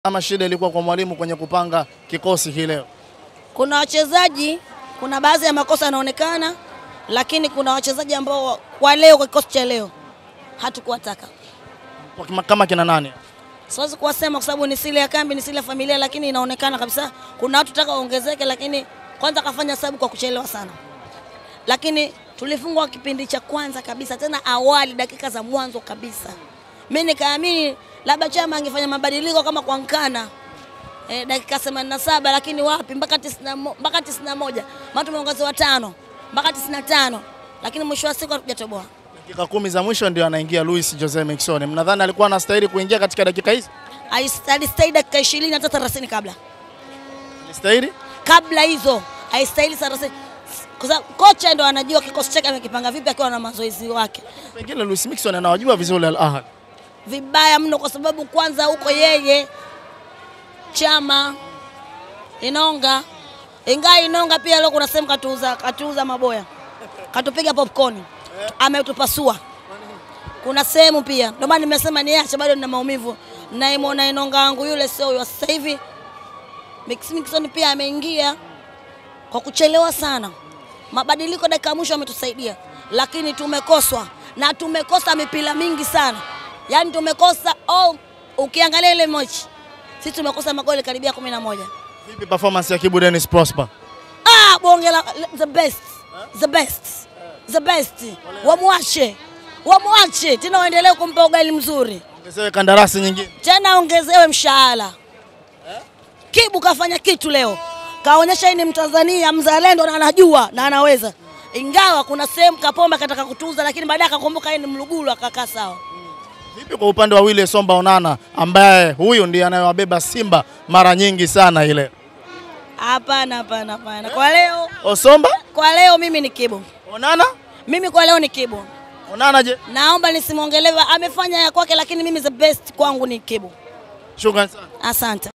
ama shida ilikuwa kwa mwalimu kwenye kupanga kikosi hii leo? Kuna wachezaji, kuna baadhi ya makosa yanaonekana, lakini kuna wachezaji ambao kwa leo, kwa kikosi cha leo hatukuwataka. Kwa kima- Kama kina nani? Siwezi kuwasema kwa sababu ni siri ya kambi, ni siri ya familia, lakini inaonekana kabisa kuna watu taka waongezeke, lakini kwanza kafanya sababu kwa kuchelewa sana, lakini tulifungwa kipindi cha kwanza kabisa, tena awali, dakika za mwanzo kabisa. Mimi nikaamini labda chama angefanya mabadiliko kama kwa Nkana eh, dakika 87 lakini wapi, mpaka 90 mpaka 91 maana tumeongezewa tano mpaka 95, lakini mwisho wa siku hatujatoboa. Dakika kumi za mwisho ndio anaingia Luis Jose Miquissone. Mnadhani alikuwa anastahili kuingia katika dakika hizi? Alistahili dakika 20 hata 30 kabla Alistahili? kabla hizo haistahili thelathini kwa sababu kocha ndo anajua kikosi chake amekipanga vipi akiwa na mazoezi wake Pengine Luis Miquissone anawajua vizuri Al Ahly. vibaya mno, kwa sababu kwanza huko yeye chama Inonga, ingaa Inonga pia leo kuna sehemu katuuza, katuuza maboya, katupiga popcorn, ametupasua. Kuna sehemu pia, ndio maana nimesema niache, bado nina maumivu. Naimwona Inonga wangu yule sio huyo sasa hivi. Mix Mixon pia ameingia kwa kuchelewa sana. Mabadiliko dakika ya mwisho ametusaidia, lakini tumekoswa na tumekosa mipira mingi sana, yaani tumekosa oh, ukiangalia ile mechi sisi tumekosa magoli karibia kumi na moja. Vipi performance ya Kibu Dennis Prosper? Ah, bonge la the best, the best, the best. Wamwache, wamwache tena, waendelee kumpa ugali mzuri Ongezewe kandarasi nyingine. tena, ongezewe mshahara. Kibu kafanya kitu leo, kaonyesha yeye ni Mtanzania mzalendo na anajua na anaweza, ingawa kuna sehemu Kapombe akataka kutuza, lakini baadaye akakumbuka yeye ni Mlugulu akakaa sawa. Vipi kwa upande wa Willy Somba Onana ambaye huyu ndiye anayewabeba Simba mara nyingi sana ile? Hapana, hapana, hapana. Kwa leo, Osomba? kwa leo mimi ni Kibu, Onana? mimi kwa leo ni Kibu. Onana je? Naomba nisimwongelewe, amefanya ya kwake, lakini mimi the best kwangu ni Kibu. Shukrani sana. Asante.